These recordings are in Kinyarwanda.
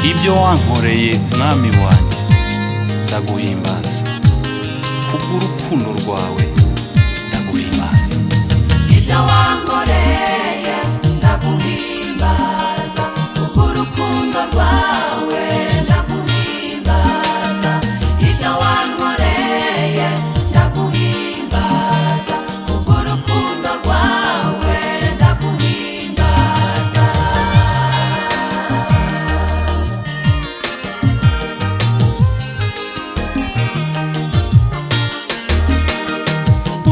ibyo wankoreye mwami wanjye ndaguhimbaza kubw'urukundo rwawe ndaguhimbaza ibyo wankoreye ndaguhimbaza kuko urukundo rwawe ndaguhimbaza ibyo wankoreye ndaguhimbaza kuko urukundo rwawe ndaguhimbaza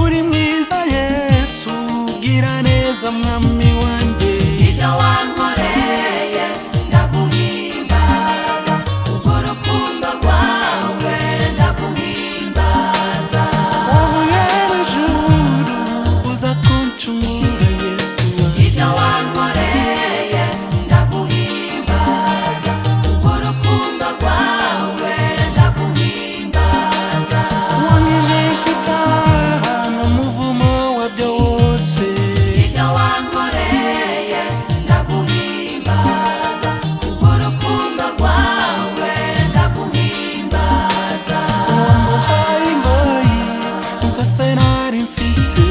uri mwiza yesu gira neza mwami wanjye ibyo wankoreye ndaguhimbaza kuko urukundo rwawe ndaguhimbaza wowe n'ijuru uza kuncungura yesu wanjye Ibyo wankoreye ndaguhimbaza kuko urukundo rwawe ndaguhimbaza wangejeje itaha mu muvumo wa byose Ibyo wankoreye ndaguhimbaza kuko urukundo rwawe ndaguhimbaza wamuhaye ingoyi nzo se nari mfite